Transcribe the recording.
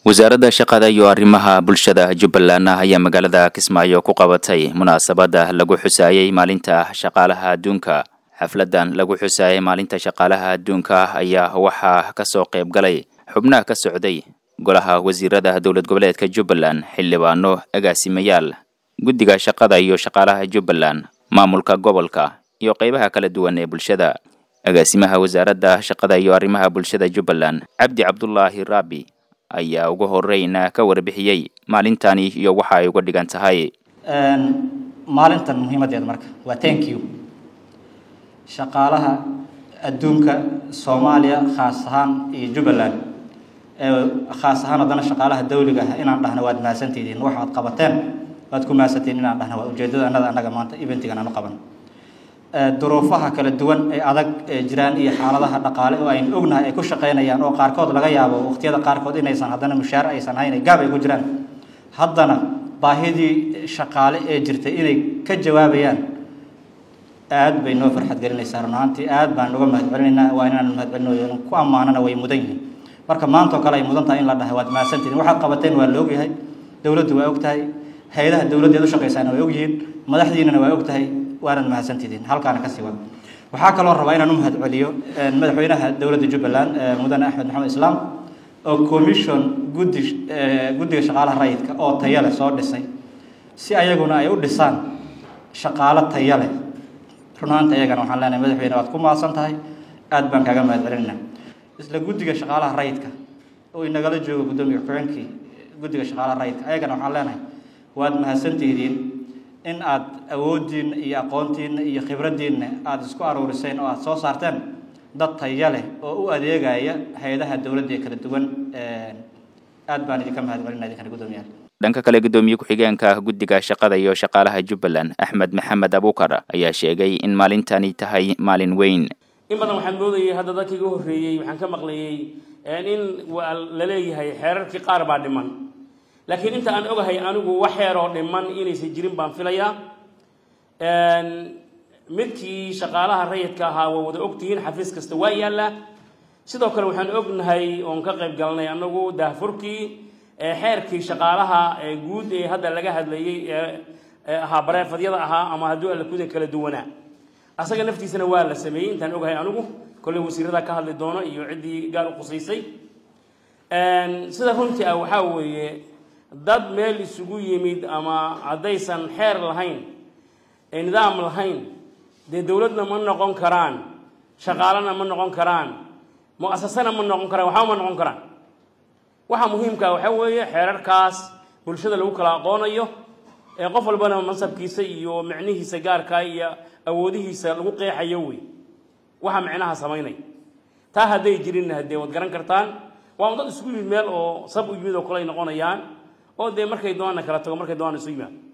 wasaaradda shaqada iyo arrimaha bulshada jubbaland ayaa magaalada kismaayo ku qabatay munaasabada lagu xusaayey maalinta shaqaalaha adduunka xafladan lagu xusaayey maalinta shaqaalaha adduunka ayaa waxaa kasoo qayb galay xubnaha ka socday golaha wasiirada dowlad goboleedka jubbaland xildhibaano agaasimayaal guddiga shaqada iyo shaqaalaha jubbaland maamulka gobolka iyo qaybaha kala duwan ee bulshada agaasimaha wasaaradda shaqada iyo arrimaha bulshada jubbaland cabdi cabdulaahi raabi ayaa ugu horeyna ka warbixiyey maalintani iyo waxa ay uga dhigan tahay maalintan muhiimadeeda marka waa thank you shaqaalaha adduunka soomaaliya khaas ahaan iyo jubbaland khaas ahaan haddana shaqaalaha dawliga ah inaan dhahno waad mahadsantihiin waxaad qabateen waad ku mahadsantihiin inaan dhahno waa ujeedada annada annaga maanta eventigan aanu qaban duruufaha kala duwan ee adag ee jiraan iyo xaaladaha dhaqaale oo aynu ognahay ay ku shaqaynayaan oo qaarkood laga yaabo waqtiyada qaarkood inaysan haddana mushaar aysan hayn gaab ay ku jiraan haddana baahidii shaqaale ee jirtay inay ka jawaabayaan aad bay noo farxad gelinaysaa run ahaantii aad baan uga mahadcelinaynaa waa inaan mahadcelino ku ammaanana way mudan yihiin marka maanta oo kale ay mudan tahay in la dhahay waad mahadsantihiin waxaad qabateen waa la ogyahay dowladdu waa og tahay hay-adaha dowladdeed u shaqaysaana way ogyihiin madaxdiinana waa og tahay waanad mahadsantihiin halkaana kasii wada waxaa kaloo rabaa inaan u mahadceliyo madaxweynaha dowladda jubbaland mudane axmed maxamed islaam oo commission guddi guddiga shaqaalaha rayidka oo taya leh soo dhisay si ayaguna ay u dhisaan shaqaalo taya leh runaanta ayagana waxaan leenahay madaxweyne waad ku mahadsan tahay aad baan kaaga mahadcelinayna isla guddiga shaqaalaha rayidka oo inagala joogo guddoomiye ku-xigeenkii guddiga shaqaalaha rayidka ayagana waxaan leenahay waad mahadsantihiin in aad awooddiinna iyo aqoontiinna iyo khibraddiinna aada isku aruuriseen oo aada soo saarteen dad taya leh oo u adeegaya hay-adaha dowladda ee kala duwan aad baan idinka mahadcelina idinkana guddoomiyaal dhanka kale guddoomiye ku-xigeenka guddiga shaqada iyo shaqaalaha jubbaland axmed maxamed abuukar ayaa sheegay in maalintani tahay maalin weyn in badan waxaan moodayay hadda dadkii iga horreeyey waxaan ka maqlayey in la leeyahay xeerarkii qaar baa dhiman laakiin inta aan ogahay anigu wax xeeroo dhiman inaysan jirin baan filayaa midkii shaqaalaha rayidka ahaa waa wada ogtihiin xafiis kasta waa yaallaa sidoo kale waxaan ognahay oon ka qayb galnay anagu daahfurkii xeerkii shaqaalaha guud ee hadda laga hadlayey ee ahaa bareefadyada ahaa ama hadduu allakuda kala duwanaa asaga naftiisana waa la sameeyey intaan ogahay anigu kolley wasiirada ka hadli doono iyo ciddii gaar u qusaysay sida runtii ah waxaa weeye dad meel isugu yimid ama haddaysan xeer lahayn nidaam lahayn dee dowladna ma noqon karaan shaqaalana ma noqon karaan mu-asasana ma noqon karaan waxba ma noqon karaan waxaa muhiimkaa waxaa weeye xeerarkaas bulshada lagu kala aqoonayo ee qof walbana mansabkiisa iyo micnihiisa gaarkaa iyo awoodihiisa lagu qeexayo wey waxa micnaha samaynay taa hadday jirinna haddee waad garan kartaan waa un dad isugu yimid meel oo sab u yimid oo kale ay noqonayaan oo dee markay doonana kala tago markay doonana isu yimaad